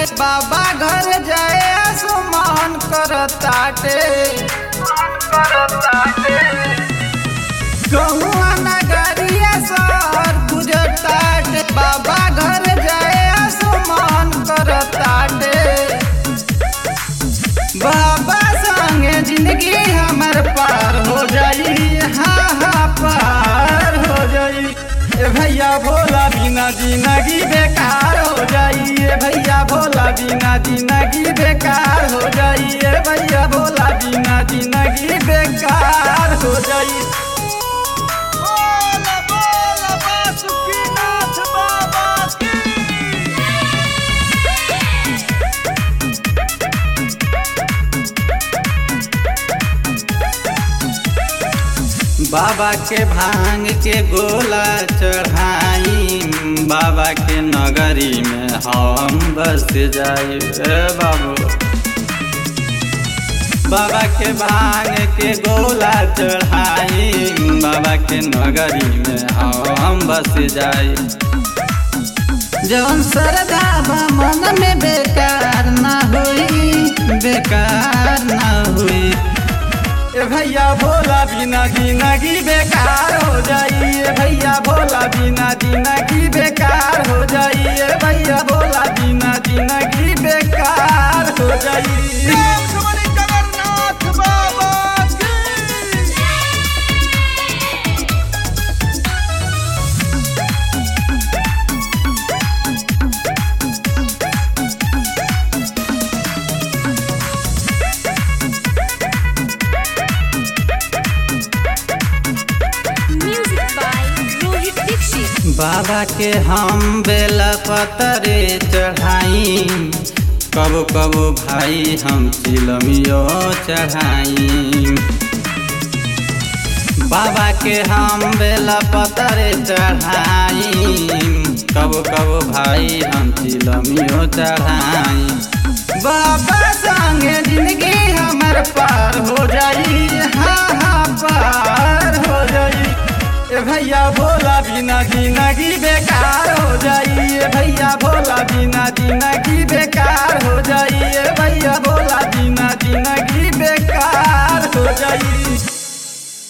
बाबा घर जाए आसमान करताटे गहुआ नगरिया सर गुजरताटे बाबा घर जाए आसमान करताटे बाबा संगे जिंदगी हमर पार हो जाई हाँ हाँ पार हो जाई ए भैया भोला बिना जिंदगी बेकार हो जाई ए भैया भोला बिना जिंदगी बेकार हो जाई ए भैया भोला बिना जिंदगी बेकार हो जाई बोल बोल बासुकीनाथ बाबा की बाबा के भांग के गोला चढ़ाई बाबा के नगरी में हम बस जाए बाबू बाबा के भांग के गोला चढ़ाई बाबा के नगरी में हम बस जाए जौन श्रद्धा बा मन में बेकार ना हुई बेकार ना हुई ए भैया भोला बिना जिंदगी बेकार हो जाई ए भैया भोला बिना जिंदगी बेकार हो जाई ए भैया भोला बिना जिंदगी बेकार हो जाई लक्ष्मणी जगन्नाथ बाबा की Music by Rohit Dixit. बाबा के हम बेला पतरे चढ़ाई कबो कबो भाई हम चिलमियो चढ़ाई बाबा के हम बेला पतरे चढ़ाई कबो कबो भाई हम चिलमियो चढ़ाई बाबा संगे जिंदगी हमर पार हो जाई हाँ हाँ पार हो जाई ए भैया भोला बिना जिंदगी बेकार हो जाई ए भैया भोला बिना जिंदगी बेकार हो जाई ए भैया भोला बिना जिंदगी बेकार हो जाई